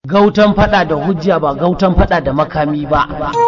gautan fada da hujja ba gautan fada da makami ba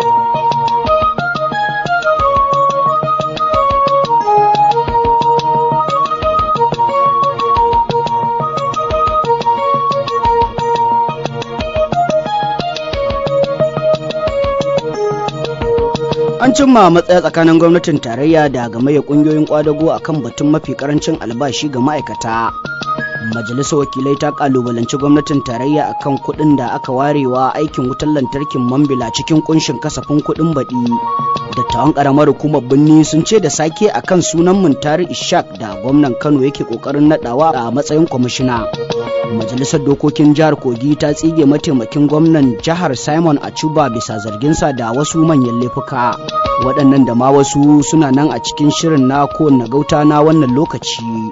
an cimma matsaya tsakanin gwamnatin tarayya da gamayyar kungiyoyin kwadago a kan batun mafi karancin albashi ga ma'aikata majalisar wakilai ta kalubalanci gwamnatin tarayya akan kuɗin da aka warewa aikin wutar lantarkin mambila cikin kunshin kasafin kuɗin baɗi dattawan ƙaramar hukumar birni sun ce da sake akan sunan muntari ishak da gwamnan kano yake ƙoƙarin naɗawa a matsayin kwamishina majalisar dokokin jihar kogi ta tsige mataimakin gwamnan jihar simon achuba bisa zarginsa da wasu manyan laifuka waɗannan da ma wasu suna nan a cikin shirin na kowanne gauta na wannan lokaci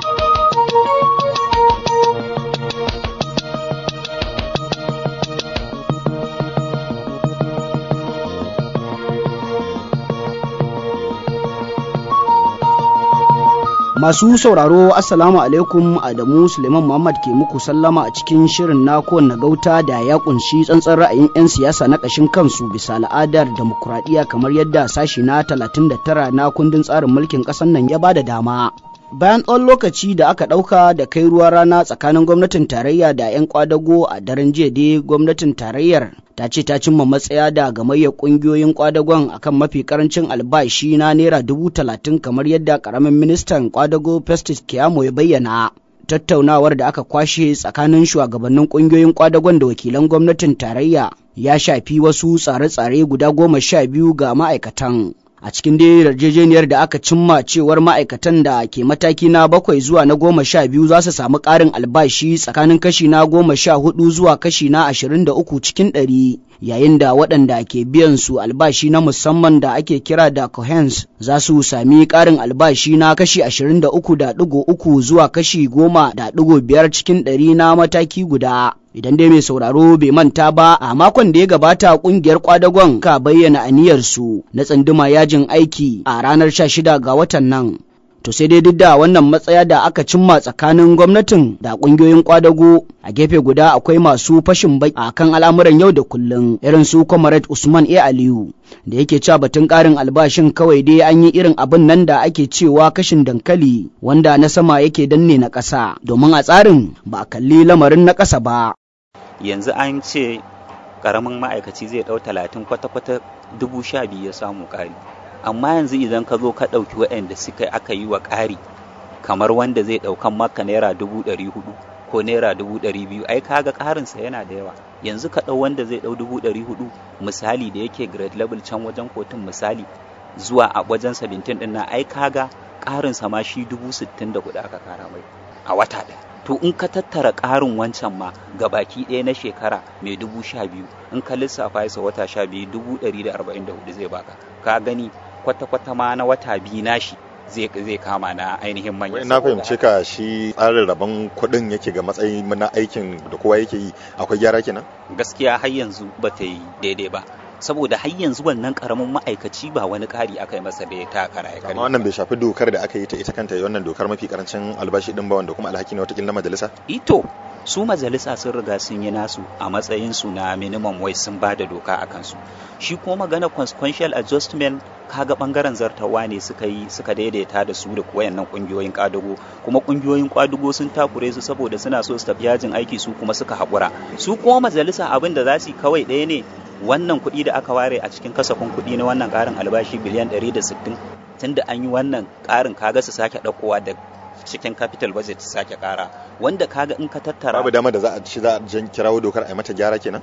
Masu sauraro Assalamu alaikum Adamu Suleiman Muhammad ke muku sallama a cikin shirin na kowanne gauta da ya kunshi tsantsan ra'ayin 'yan siyasa na ƙashin kansu bisa al'adar demokuraɗiyya kamar yadda sashi na 39 na kundin tsarin mulkin ƙasar nan ya bada dama. Bayan tsawon lokaci da aka ɗauka da kai ruwa rana tsakanin gwamnatin tarayya da 'yan kwadago a daren jiya dai gwamnatin tarayyar ta ce ta cimma matsaya da gamayyar kungiyoyin kwadagon akan mafi karancin albashi na naira dubu talatin kamar yadda karamin ministan kwadago festus kiyamo ya bayyana tattaunawar da aka kwashe tsakanin shugabannin kungiyoyin kwadagon da wakilan gwamnatin tarayya ya shafi wasu tsare-tsare guda goma sha biyu ga ma'aikatan a cikin dai yarjejeniyar da aka cimma cewar ma'aikatan da ke mataki na bakwai zuwa na goma sha biyu za su samu ƙarin albashi tsakanin kashi na goma sha hudu zuwa kashi na ashirin da uku cikin ɗari yayin da waɗanda ke biyan su albashi na musamman da ake kira da cohens za su sami ƙarin albashi na kashi ashirin da uku da ɗigo uku zuwa kashi goma da ɗigo biyar cikin ɗari na mataki guda idan dai mai sauraro bai manta ba a makon da ya gabata kungiyar kwadagon ka bayyana aniyarsu na tsanduma yajin aiki a ranar 16 ga watan nan to sai dai duk da wannan matsaya da aka cimma tsakanin gwamnatin da kungiyoyin kwadago a gefe guda akwai masu fashin baki a kan al'amuran yau da kullum irin su comrade usman a aliyu da yake cewa batun karin albashin kawai dai an yi irin abin nan da ake cewa kashin dankali wanda na sama yake danne na ƙasa domin a tsarin ba a kalli lamarin na ƙasa ba yanzu an ce karamin ma'aikaci zai ɗau talatin kwata-kwata dubu sha biyu ya samu ƙari amma yanzu idan ka zo ka ɗauki waɗanda suka aka yi wa ƙari kamar wanda zai ɗaukan maka naira dubu ɗari hudu ko naira dubu ɗari biyu ai kaga ƙarinsa yana da yawa yanzu ka ɗau wanda zai ɗau dubu ɗari hudu misali da yake grade level can wajen kotun misali zuwa a wajen 17 ɗin nan ai kaga ƙarinsa ma shi dubu sittin da hudu aka kara mai a wata ɗaya to in ka tattara ƙarin wancan ma ga baki ɗaya na shekara mai dubu sha biyu in ka lissafa sa wata sha biyu dubu ɗari da arba'in da hudu zai baka ka gani kwata-kwata ma na wata biyu nashi zai zai kama na ainihin manyan na fahimce ka shi tsarin rabon kuɗin yake ga matsayin na aikin da kowa yake yi akwai gyara kenan gaskiya har yanzu ba ta yi daidai ba saboda har yanzu wannan karamin ma'aikaci ba wani ƙari aka yi masa da ya ta kara ya amma wannan bai shafi dokar da aka yi ta ita kanta wannan dokar mafi karancin albashi din ba wanda kuma alhaki ne watakila na majalisa ito su majalisa sun riga sun yi nasu a matsayin su na minimum wage sun ba da doka a kansu shi kuma magana consequential adjustment kaga bangaren zartawa ne suka yi suka daidaita da su da wayannan kungiyoyin kwadago kuma kungiyoyin kwadago sun takure su saboda suna so su tafi yajin aiki su kuma suka haƙura su kuma majalisa abin da za su yi kawai ɗaya ne wannan kuɗi da aka ware a cikin kasafin kuɗi na wannan ƙarin albashi biliyan 160 tunda an yi wannan ƙarin kaga su sake ɗaukowa da cikin capital budget su sake ƙara wanda kaga in ka tattara babu dama da za a ci za a jan kirawo dokar a yi mata gyara kenan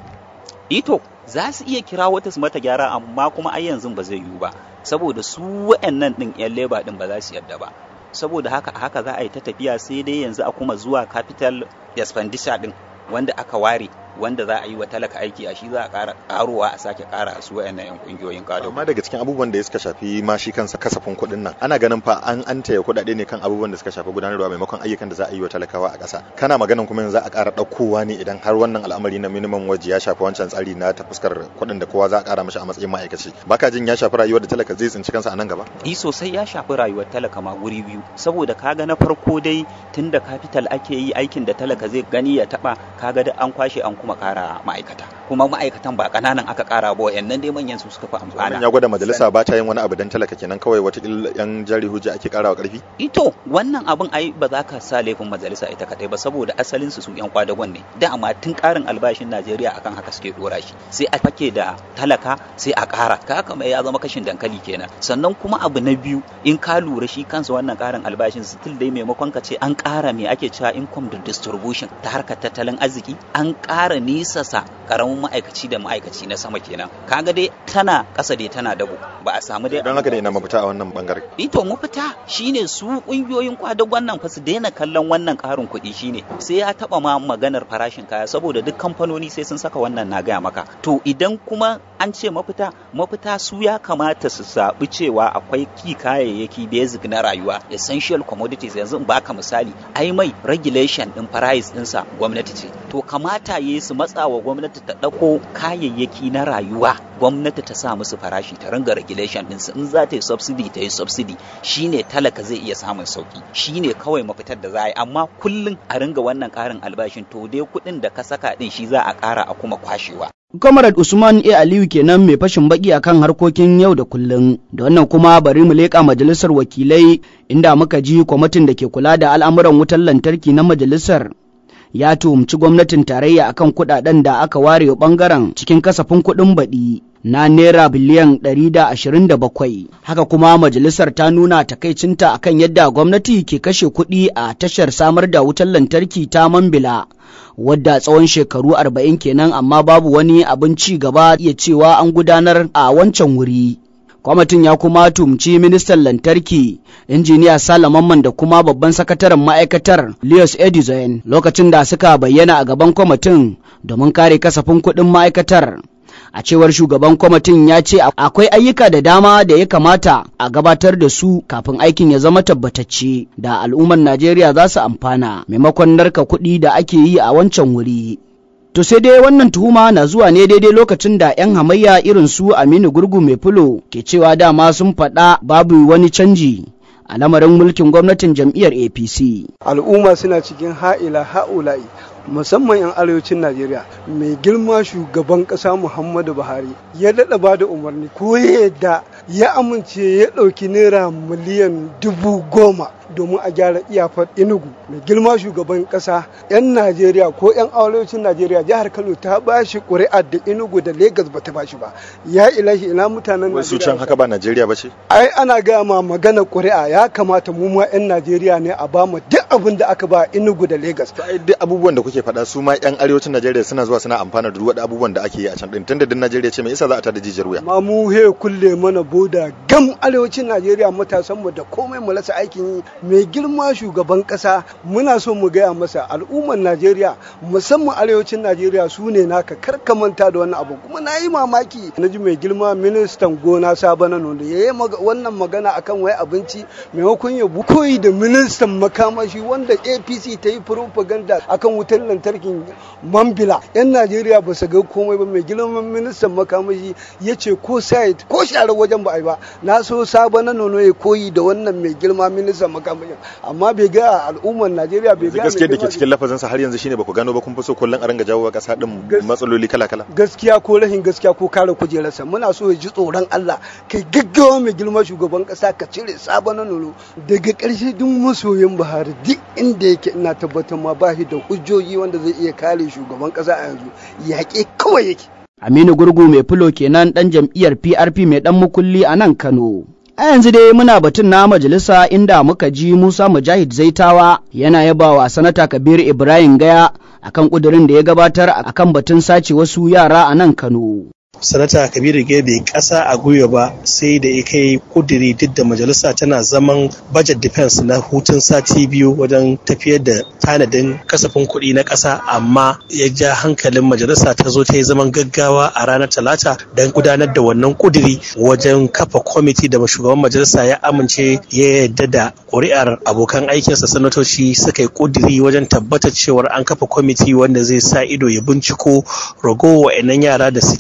ito za su iya kirawo ta su mata gyara amma kuma ai yanzu ba zai yiwu ba saboda su wa'annan din yan leba din ba za su yarda ba saboda haka haka za a yi ta tafiya sai dai yanzu a kuma zuwa capital expenditure din wanda aka ware wanda za a yi wa talaka aiki a shi za a ƙara ƙarowa a sake ƙara su wayannan yan kungiyoyin gado amma daga cikin abubuwan da suka shafi ma shi kansa kasafin kuɗin nan ana ganin fa an an taya kuɗaɗe ne kan abubuwan da suka shafi gudanarwa maimakon ayyukan da za a yi wa talakawa a ƙasa kana maganin kuma yanzu za a ƙara ɗaukowa ne idan har wannan al'amari na minimum waje ya shafi wancan tsari na ta fuskar kuɗin da kowa za a ƙara mashi a matsayin ma'aikaci baka jin ya shafi rayuwar da talaka zai tsinci kansa a nan gaba i sosai ya shafi rayuwar talaka ma guri biyu saboda kaga na farko dai tunda capital ake yi aikin da talaka zai gani ya taba kaga da an kwashe an kuma ƙara ma'aikata kuma ma'aikatan ba ƙananan aka ƙara ba wayannan dai manyan su suka fi amfana ya gwada majalisa ba ta yin wani abu dan talaka kenan kawai wata yan jari hujja ake ƙarawa ƙarfi ito wannan abin ai ba za ka sa laifin majalisa ita kadai ba saboda asalin su su yan kwadagon ne da amma tun ƙarin albashin Najeriya akan haka suke dora shi sai a fake da talaka sai a ƙara ka haka mai ya zama kashin dankali kenan sannan kuma abu na biyu in ka lura shi kansa wannan ƙarin albashin still dai maimakon ka ce an ƙara me ake cewa income da distribution ta harkar tattalin arziki an ƙara nisasa ƙaramin ma'aikaci da ma'aikaci na sama kenan kaga dai tana ƙasa dai tana dabo ba a samu dai don haka ne ina mafita a wannan bangare ito mafita shine su ƙungiyoyin kwadagon nan fa su daina kallon wannan ƙarin kuɗi shine sai ya taɓa ma maganar farashin kaya saboda duk kamfanoni sai sun saka wannan na gaya maka to idan kuma an ce mafita mafita su ya kamata su zaɓi cewa akwai ki kayayyaki basic na rayuwa essential commodities yanzu in baka misali ai mai regulation din price ɗinsa gwamnati ce to kamata yi su matsa wa gwamnati ta ɗauko kayayyaki na rayuwa gwamnati ta sa musu farashi ta ringa regulation ɗinsu in za ta yi subsidy ta yi subsidy shine talaka zai iya samun sauki shine kawai mafitar da za a yi amma kullum a ringa wannan ƙarin albashin to dai kuɗin da ka saka ɗin shi za a ƙara a kuma kwashewa Comrade Usman A. Aliyu kenan mai fashin baki akan harkokin yau da kullum. Da wannan kuma bari mu leƙa majalisar wakilai inda muka ji kwamitin da ke kula da al'amuran wutar lantarki na majalisar ya tuhumci gwamnatin tarayya akan kuɗaɗen da aka ware ɓangaren cikin kasafin kuɗin baɗi. na naira biliyan 127 haka kuma majalisar ta nuna takaicinta akan yadda gwamnati ke kashe kuɗi a tashar samar da wutar lantarki ta mambila wadda tsawon shekaru 40 kenan amma babu wani abin ci gaba iya cewa an gudanar a wancan wuri kwamitin ya kuma tumci ministan lantarki injiniya salamanman da kuma babban sakataren ma'aikatar leos edison lokacin da suka bayyana a gaban kwamitin domin kare kasafin kuɗin ma'aikatar a cewar shugaban kwamitin ya ce akwai ayyuka da dama da ya kamata a gabatar da su kafin aikin ya zama tabbatacce da al'ummar najeriya za su amfana maimakon narka kuɗi da ake yi a wancan wuri to sai dai wannan tuhuma na zuwa ne daidai lokacin da 'yan hamayya irin su aminu gurgu mai fulo ke cewa dama sun faɗa babu wani canji a lamarin mulkin gwamnatin jam'iyyar apc al'umma suna cikin ha'ila ha'ula'i musamman 'yan arewacin najeriya mai girma shugaban ƙasa muhammadu buhari ya daɗa ba da umarni ko yadda ya amince ya ɗauki naira miliyan dubu goma domin a gyara iyafar inugu mai girma shugaban ƙasa 'yan najeriya ko 'yan arewacin najeriya jihar kano ta ba shi ƙuri'a da inugu da Legas ba ta ba shi ba ya ilahi ina mutanen wasu can haka ba najeriya ba ce ai ana gaya ma magana ƙuri'a ya kamata mu ma 'yan najeriya ne a ba mu duk abin da aka ba inugu da Legas. to ai duk abubuwan da kuke faɗa su ma 'yan arewacin najeriya suna zuwa suna amfana da duk abubuwan da ake yi a can din tunda din najeriya ce me yasa za a tada jijiyar wuya ma mu he kulle mana boda gam arewacin najeriya matasan mu da komai mu rasa aikin yi mai girma shugaban kasa muna so mu gaya masa al'ummar najeriya musamman arewacin najeriya su ne naka karka manta da wannan abu kuma na yi mamaki na ji mai girma ministan gona sabana da ya yi wannan magana akan wai abinci maimakon ya koyi da ministan makamashi wanda apc ta yi propaganda akan wutar lantarkin mambila yan najeriya ba su ga komai ba mai girman ministan makamashi ya ce ko site ko share wajen ba a yi ba na so sabana nono ya koyi da wannan mai girma ministan makamashi amma bai ga al'ummar Najeriya bai ga gaskiya da ke cikin lafazin sa har yanzu shine ba ku gano ba kun fi so kullun a ranga jawo kasa din matsaloli kala kala gaskiya ko rahin gaskiya ko kare kujerarsa muna so ya ji tsoron Allah kai gaggawa mai girma shugaban kasa ka cire sabon nono daga ƙarshe duk masoyin Buhari duk inda yake ina tabbatar ma ba shi da hujjoji wanda zai iya kare shugaban kasa a yanzu yaƙe kawai yake Aminu Gurgu mai fulo kenan ɗan jam'iyyar PRP mai ɗan mukulli a nan Kano. A yanzu dai muna batun na majalisa inda muka ji Musa Mujahid Zaitawa yana yabawa sanata Kabir Ibrahim Gaya akan kudirin da ya gabatar akan batun sace wasu yara a nan Kano. sanata kabiru ge bai kasa a gwiwa ba sai da ya kai kudiri duk da majalisa tana zaman budget defense na hutun sati biyu wajen tafiyar da tanadin kasafin kuɗi na ƙasa amma ya ja hankalin majalisa ta zo ta yi zaman gaggawa a ranar talata don gudanar da wannan kudiri wajen kafa kwamiti da shugaban majalisa ya amince ya yarda da ƙuri'ar abokan aikinsa sanatoci suka yi kudiri wajen tabbatar cewar an kafa kwamiti wanda zai sa ido ya binciko ragowa wa'annan yara da suke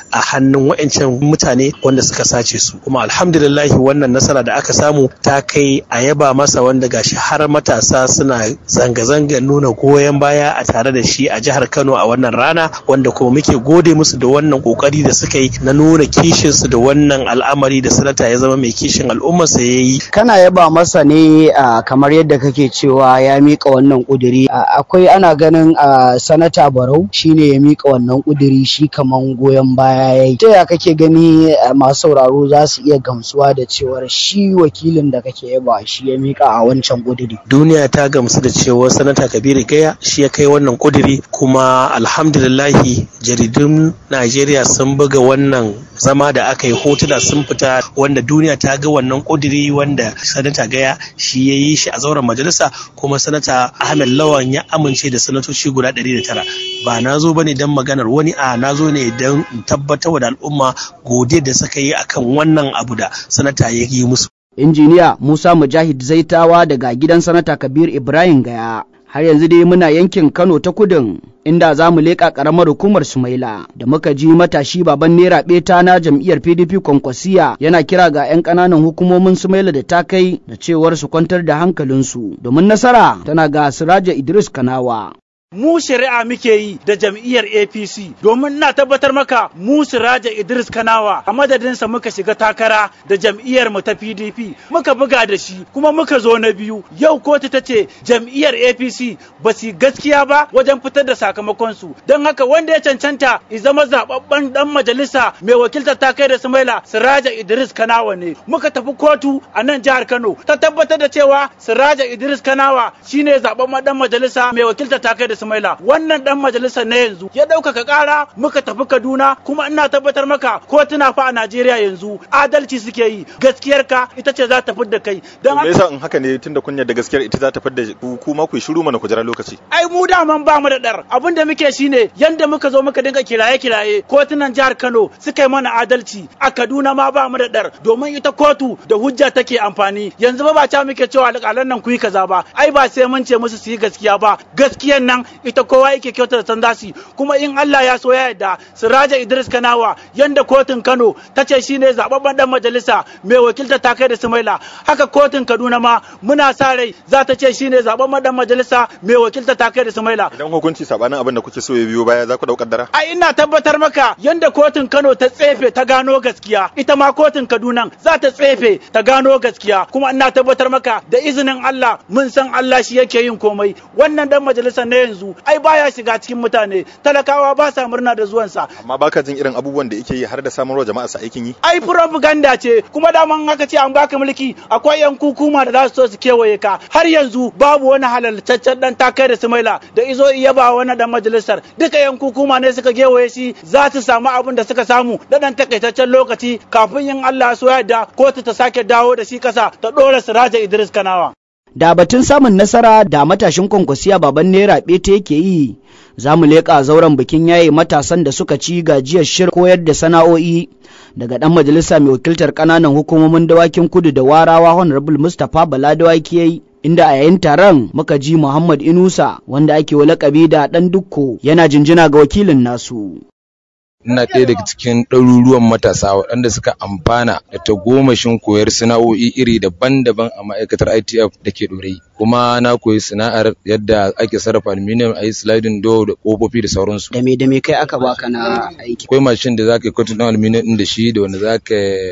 a hannun wa'ancan mutane wanda suka sace su kuma alhamdulillah wannan nasara da aka samu ta kai a yaba masa wanda gashi har matasa suna zanga-zanga nuna goyon baya a tare da shi a jihar Kano a wannan rana wanda kuma muke gode musu da wannan kokari da suka yi na nuna kishin su da wannan al'amari da sanata ya zama mai kishin al'ummarsa ya yi kana yaba masa ne kamar yadda kake cewa ya mika wannan kuduri akwai ana ganin sanata barau shine ya mika wannan kuduri shi kaman goyon baya yayi ta ya kake gani masu sauraro za su iya gamsuwa da cewar shi wakilin da kake yaba shi ya mika a wancan kuduri duniya ta gamsu da cewa sanata kabiru gaya shi ya kai wannan kuduri kuma alhamdulillahi jaridun najeriya sun buga wannan zama da aka yi hotuna sun fita wanda duniya ta ga wannan kuduri wanda sanata gaya shi ya yi shi a zauren majalisa kuma sanata ahmed lawan ya amince da sanatoci guda 109 ba na zo bane don maganar wani a na zo ne don tabbatar da al'umma godiyar da suka yi akan wannan abu da sanata ya yi musu injiniya musa mujahid zaitawa daga gidan sanata kabir ibrahim gaya har yanzu dai muna yankin kano ta kudin inda za mu leƙa ƙaramar hukumar sumaila da muka ji matashi baban naira beta na jam'iyyar pdp kwankwasiya yana kira ga 'yan ƙananan hukumomin sumaila da ta kai da cewar su kwantar da hankalinsu domin nasara tana ga siraja idris kanawa mu shari'a muke yi da jam'iyyar APC domin na tabbatar maka mu Siraja Idris Kanawa a madadinsa muka shiga takara da jam'iyyar mu ta PDP muka buga da shi kuma muka zo na biyu yau kotu ta ce jam'iyyar APC ba su gaskiya ba wajen fitar da sakamakon su don haka wanda ya cancanta i zama zababben dan majalisa mai wakiltar ta kai da Sumaila Siraja Idris Kanawa ne muka tafi kotu a nan jihar Kano ta tabbatar da cewa Siraja Idris Kanawa shine zababben dan majalisa mai wakiltar ta kai da Ismaila wannan dan majalisar na yanzu ya ɗaukaka ƙara muka tafi Kaduna kuma ina tabbatar maka kotuna fa a Najeriya yanzu adalci suke yi gaskiyar ka ita ce za ta fidda kai don haka yasa in haka ne tunda kun yarda gaskiyar ita za ta fidda ku kuma ku shiru mana ku jira lokaci ai mu daman ba mu da dar abin da muke shine yanda muka zo muka dinga kiraye kiraye kotunan jihar Kano suka yi mana adalci a Kaduna ma ba mu da dar domin ita kotu da hujja take amfani yanzu ba ba ta muke cewa alƙalan nan ku yi kaza ba ai ba sai mun ce musu su yi gaskiya ba gaskiyan nan ita kowa yake kyauta da san dasi kuma in Allah ya so ya yarda Siraja Idris Kanawa yanda kotun Kano ta ce shine zababben dan majalisa mai wakilta ta kai da Sumaila haka kotun Kaduna ma muna sa rai za ta ce shine zababben dan majalisa mai wakilta ta kai da Sumaila idan hukunci sabanin abin da kuke so ya biyo baya za ku daukar dara ai ina tabbatar maka yanda kotun Kano ta tsefe ta gano gaskiya ita ma kotun Kaduna za ta tsefe ta gano gaskiya kuma ina tabbatar maka da izinin Allah mun san Allah shi yake yin komai wannan dan majalisa na yanzu ai baya shiga cikin mutane talakawa ba sa murna da zuwansa amma baka jin irin abubuwan da yake yi har da samarwa jama'a sa aikin yi ai propaganda ce kuma daman haka ce an baka mulki akwai yan kukuma da za su so su kewaye ka har yanzu babu wani halaltaccen dan takai da sumaila da izo iya ba wani dan majalisar duka yan kukuma ne suka kewaye shi za su samu abin da suka samu da dan takaitaccen lokaci kafin yin Allah so yadda kotu ta sake dawo da shi kasa ta dora Siraja Idris Kanawa da batun samun nasara da matashin kwankwasiya baban naira beta yake yi za mu leƙa zauren bikin yaye matasan da suka ci gajiyar shir koyar da sana'o'i daga ɗan majalisa mai wakiltar ƙananan hukumomin dawakin kudu da warawa honorable mustapha bala dawaki yayi inda a yayin taron muka ji muhammad inusa wanda ake wa lakabi da ɗan dukko yana jinjina ga wakilin nasu ina ɗaya daga cikin ɗaruruwan matasa waɗanda suka amfana da tagomashin koyar sana'o'i iri daban-daban a ma'aikatar ITF da ke ɗorayi. Kuma na koyi sana'ar yadda ake sarrafa aluminium a yi sliding door da ƙofofi da sauransu. Da me da me kai aka baka na aiki? Akwai mashin da za ka yi kwatin ɗin aluminium ɗin da shi da wanda za ka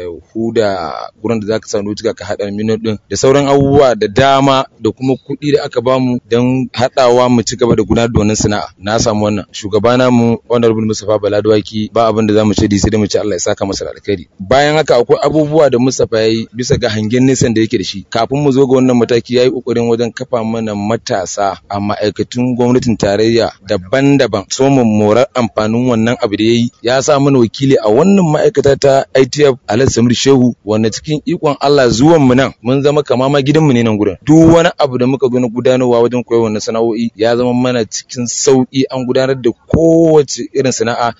huda gurin da za ka sa nutuka ka haɗa aluminium ɗin da sauran abubuwa da dama da kuma kuɗi da aka bamu don haɗawa mu ci gaba da gudanar da wannan sana'a. Na samu wannan. Shugabana mu Honorable Mustapha Baladwaki ba abin da zamu ce sai dai mu ce Allah ya saka masa alkhairi bayan haka akwai abubuwa da Mustapha yayi bisa ga hangen nesan da yake da shi kafin mu zo ga wannan mataki yayi kokarin wajen kafa mana matasa a ma'aikatun gwamnatin tarayya daban-daban so mu morar amfanin wannan abu da yayi ya sa mana wakili a wannan ma'aikata ta ITF Alhaji Samir Shehu wanda cikin ikon Allah zuwan mu nan mun zama kama ma gidan mu ne nan gurin duk wani abu da muka zo na gudanarwa wajen koyar wannan sana'o'i ya zama mana cikin sauki an gudanar da kowace irin sana'a yadda ake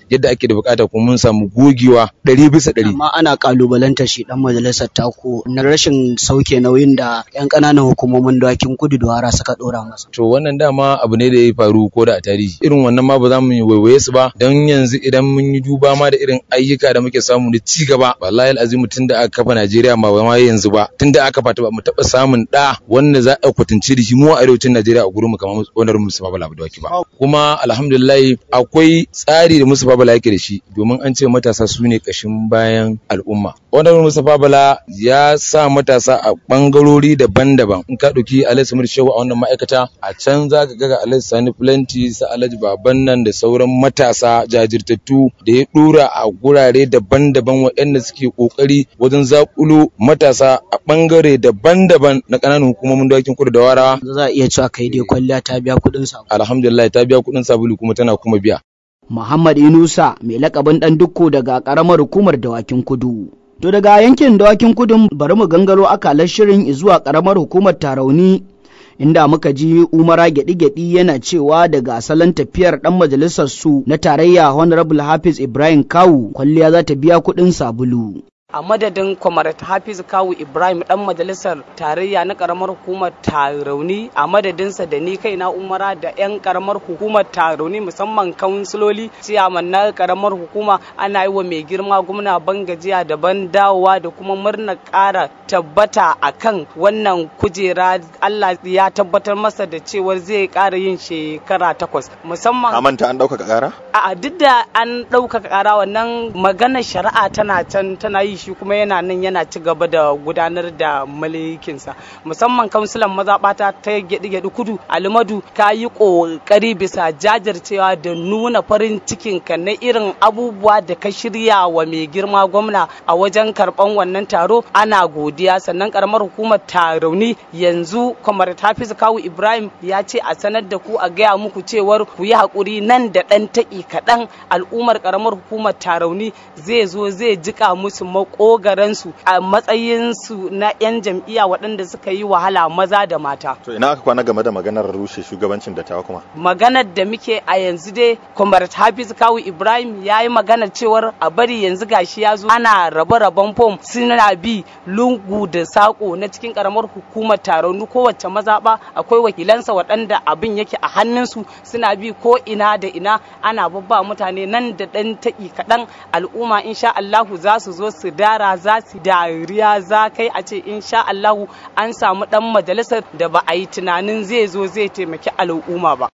ake da bukata kuma mun samu gogewa ɗari bisa ɗari. amma ana kalubalanta shi dan majalisar tako na rashin sauke nauyin da yan ƙananan hukumomin dawakin kudu da wara suka dora masa To wannan dama abu ne da ya faru ko da a tarihi irin wannan ma ba za mu yi waiwaye su ba don yanzu idan mun yi duba ma da irin ayyuka da muke samu na ci gaba wallahi al'azim tun da aka kafa Najeriya ma ba ma yanzu ba tun da aka fata ba mu taɓa samun ɗa wanda za a kwatance da shi mu a arewacin Najeriya a gurin mu kamar wannan Mustapha Bala Abdulwaki ba kuma alhamdulillah akwai tsari da Mustapha Bala yake da shi domin an ce matasa su ne kashin bayan al'umma wannan Mustapha Bala ya sa matasa a bangarori daban-daban in ka ɗauki Alhaji Samir Shehu a wannan ma'aikata a can za ka ga Alhaji Sani Plenty sa Alhaji Baban nan da sauran matasa jajirtattu da ya dora a gurare daban-daban waɗanda suke kokari wajen zakulo matasa a bangare daban-daban na ƙananan hukumomin dawakin kudu da warawa za a iya cewa kai dai kwalliya ta biya kuɗin sa alhamdulillah ta biya kuɗin sabulu kuma tana kuma biya Muhammad Inusa mai lakabin dan dukko daga karamar hukumar dawakin kudu to daga yankin dawakin kudun bari mu gangaro akalar shirin zuwa karamar hukumar Tarauni inda muka ji umara gyaɗi-gyaɗi yana cewa daga asalin tafiyar ɗan majalisar su na tarayya honorable hafiz ibrahim kawu kwalliya za ta biya kuɗin sabulu a madadin kwamarat hafiz kawu ibrahim dan majalisar tarayya na karamar hukumar tarauni a madadinsa da ni kaina umara da yan karamar hukumar tarauni musamman kansiloli ciyaman na karamar hukuma ana yi wa mai girma gwamna ban gajiya da ban dawowa da kuma murna kara tabbata akan wannan kujera allah ya tabbatar masa da cewar zai kara yin shekara takwas musamman a manta an ɗaukaka ƙara a duk da an ɗaukaka ƙara wannan maganar shari'a tana can tana yi shi kuma yana nan yana ci gaba da gudanar da mulkinsa musamman kansulan mazaɓata ta gyaɗi-gyaɗi kudu alimadu ka yi ƙoƙari bisa jajircewa da nuna farin cikin ka na irin abubuwa da ka shirya wa mai girma gwamna a wajen karɓan wannan taro ana godiya sannan karamar hukumar tarauni yanzu kwamar hafiz kawu ibrahim ya ce a sanar da ku a gaya muku cewar ku yi haƙuri nan da ɗan taƙi kaɗan al'ummar karamar hukumar tarauni zai zo zai jika musu makogaransu a matsayinsu na 'yan jam'iyya waɗanda suka yi wahala maza da mata. To ina aka kwana game da maganar rushe shugabancin dattawa kuma? Maganar da muke a yanzu dai Comrade Hafiz Kawu Ibrahim ya yi maganar cewar a bari yanzu gashi ya zo ana rabe-raben fom suna bi lungu da sako na cikin karamar hukumar taron kowace mazaɓa akwai wakilansa waɗanda abin yake a hannunsu suna bi ko ina da ina ana babba mutane nan da ɗan taƙi kaɗan al'umma insha Allahu za su zo su dara za su dariya za kai a ce insha Allahu an samu dan majalisar da ba a yi tunanin zai zo zai taimaki al'umma ba.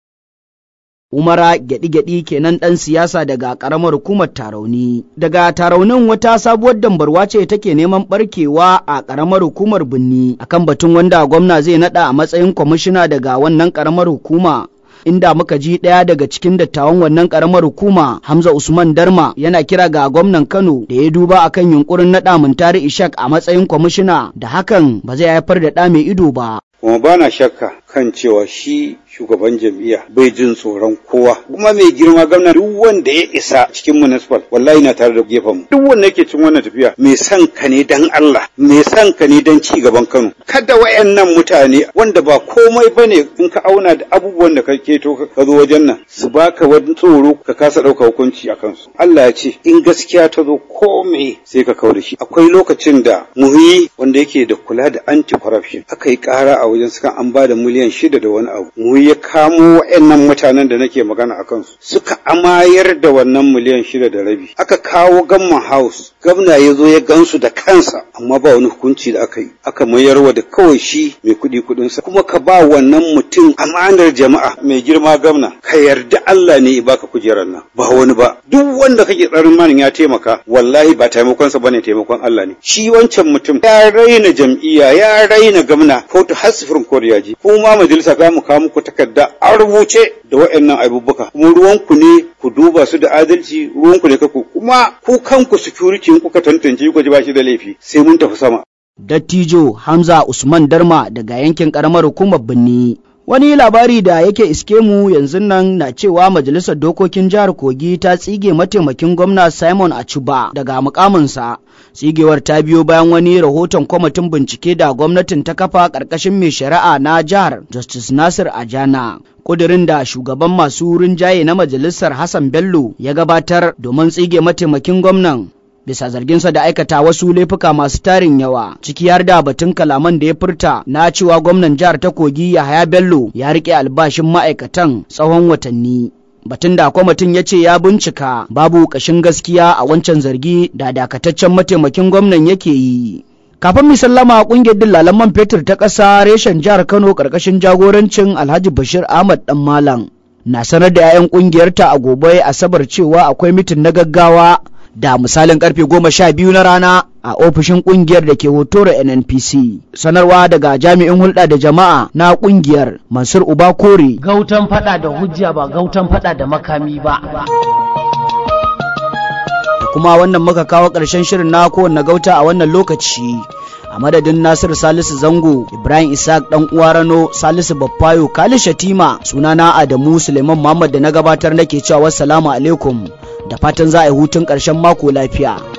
Umara gyaɗi-gyaɗi kenan ɗan siyasa daga ƙaramar hukumar Tarauni. Daga Taraunin wata sabuwar dambarwa ce take neman ɓarkewa a ƙaramar hukumar Binni akan batun wanda gwamna zai naɗa a matsayin kwamishina daga wannan ƙaramar hukuma. inda muka ji ɗaya daga cikin dattawan wannan ƙaramar hukuma Hamza Usman Darma yana kira ga gwamnan Kano da ya duba akan yunkurin naɗa Muntari Ishak a matsayin kwamishina da hakan ba zai haifar da ɗa mai ido ba. Kuma ba na shakka kan cewa shi shugaban jam'iyya bai jin tsoron kowa kuma mai girma gwamna duk wanda ya isa cikin municipal wallahi na tare da gefen mu duk wanda yake cin wannan tafiya mai san ka ne dan Allah mai san ka ne dan ci gaban Kano kada wayannan mutane wanda ba komai bane in ka auna da abubuwan da kake to ka zo wajen nan su baka wani tsoro ka kasa dauka hukunci a kansu Allah ya ce in gaskiya ta zo komai sai ka kawo da shi akwai lokacin da muhi wanda yake da kula da anti corruption aka yi kara a wajen sukan an ba da miliyan shida da wani abu muhi ya kamo wa'annan mutanen da nake magana a kansu suka amayar da wannan miliyan shida da rabi aka kawo gamman house gwamna ya zo ya gansu da kansa amma ba wani hukunci da aka yi aka mayarwa da kawai shi mai kuɗi kuɗinsa kuma ka ba wannan mutum amanar jama'a mai girma gwamna ka yarda Allah ne ya baka kujerar nan ba wani ba duk wanda kake tsarin manin ya taimaka wallahi ba taimakonsa bane taimakon Allah ne shi wancan mutum ya raina jam'iyya ya raina gwamna ko ta hasifirin koriya ji kuma majalisa za mu kawo muku takarda a rubuce da waɗannan abubuwa kuma ruwanku ne ku duba su da adalci ruwanku ne kaku kuma ku kanku security in kuka tantance ku ji ba shi da laifi sai mun tafi sama Dattijo Hamza Usman Darma daga yankin karamar hukumar Binni Wani labari da yake iske mu yanzu nan na cewa Majalisar Dokokin Jihar Kogi ta tsige mataimakin gwamna Simon Achuba daga mukaminsa. Tsigewar ta biyo bayan wani rahoton kwamitin bincike da gwamnatin ta kafa ƙarƙashin mai shari'a na jihar Justice Nasir Ajana. kudirin da shugaban masu rinjaye na majalisar Hassan Bello ya gabatar domin tsige mataimakin gwamnan bisa zarginsa da aikata wasu laifuka masu tarin yawa ciki har da batun kalaman da ya furta na cewa gwamnan jihar ta kogi Yahaya Bello ya rike albashin ma'aikatan tsawon watanni batun da kwamitin ya ce ya bincika babu ƙashin gaskiya a wancan zargi da dakataccen mataimakin gwamnan yake yi kafin mu sallama kungiyar dillalan man fetur ta ƙasa reshen jihar kano ƙarƙashin jagorancin alhaji bashir ahmad dan malam na sanar da 'ya'yan ƙungiyarta a gobe asabar cewa akwai mitin na gaggawa da misalin karfe goma sha biyu na rana a ofishin kungiyar da ke hotoro nnpc sanarwa daga jami'in hulɗa da jama'a na kungiyar mansur uba kore gautan fada da hujja ba gautan fada da makami ba kuma wannan muka kawo ƙarshen shirin na kowanne gauta a wannan lokaci a madadin nasiru salisu zango ibrahim isaac dan uwa rano salisu baffayo kali shatima sunana adamu suleiman muhammad da na gabatar nake cewa wassalamu alaikum da fatan za a yi hutun ƙarshen mako lafiya